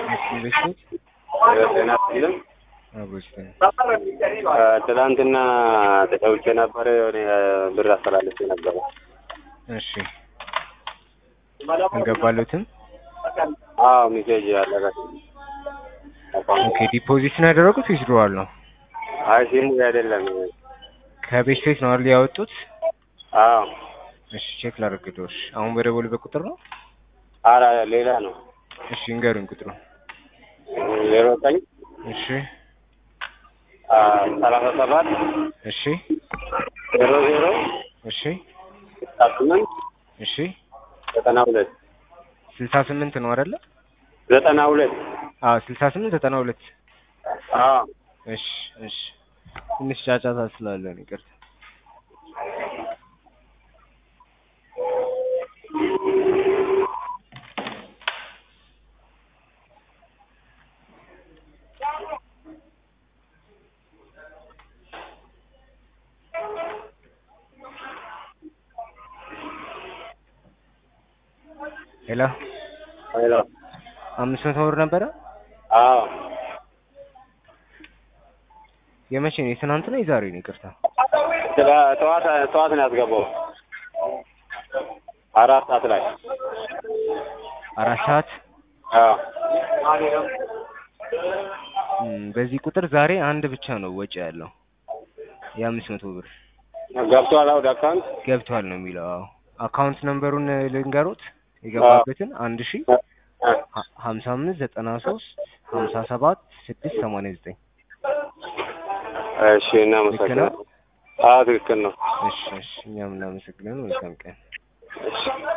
ኢንቨስትመንት ጤና ይስጥልኝ። አብሮች ነን። ትላንትና ተጫውቼ ነበረ የሆነ ብር አስተላልፌ ነበረ። እሺ አልገባሉትም። አዎ ሚሴጅ አለቀ። ኦኬ ዲፖዚት ነው ያደረጉት ወይስ ድሮዋል ነው? አይ ሲሙ አይደለም። ከቤት ቤት ነው አይደል ያወጡት? አዎ እሺ ቼክ ላድርግልሽ። አሁን በደወሉበት ቁጥር ነው? አራ ሌላ ነው። እሺ እንገሩኝ ቁጥሩ። ዜሮ ዘጠኝ እሺ ሰላሳ ሰባት እሺ ዜሮ ዜሮ እሺ ስልሳ ስምንት እሺ ዘጠና ሁለት ስልሳ ስምንት ነው አይደለ? ዘጠና ሁለት አዎ ስልሳ ስምንት ዘጠና ሁለት አዎ እሺ እሺ ትንሽ ጫጫታ ስላለ ነው ይቅርታ። ሄሎ ሄሎ አምስት መቶ ብር ነበረ። አዎ የመቼ ነው? የትናንት ነው የዛሬ ነው? ይቅርታ ስለ ጠዋት ጠዋት ነው ያስገባው አራት ሰዓት ላይ አራት ሰዓት አዎ እም፣ በዚህ ቁጥር ዛሬ አንድ ብቻ ነው ወጪ ያለው የአምስት መቶ ብር ገብቷል ወደ አካውንት ገብቷል ነው የሚለው። አዎ አካውንት ነምበሩን ልንገሩት የገባበትን አንድ ሺ ሀ- ሀምሳ አምስት ዘጠና ሶስት ሀምሳ ሰባት ስድስት ሰማንያ ዘጠኝ እሺ እናመሰግናለን ነው? አዎ ትክክል ነው እሺ እሺ እኛም እናመሰግናለን። መልካም ቀን። እሺ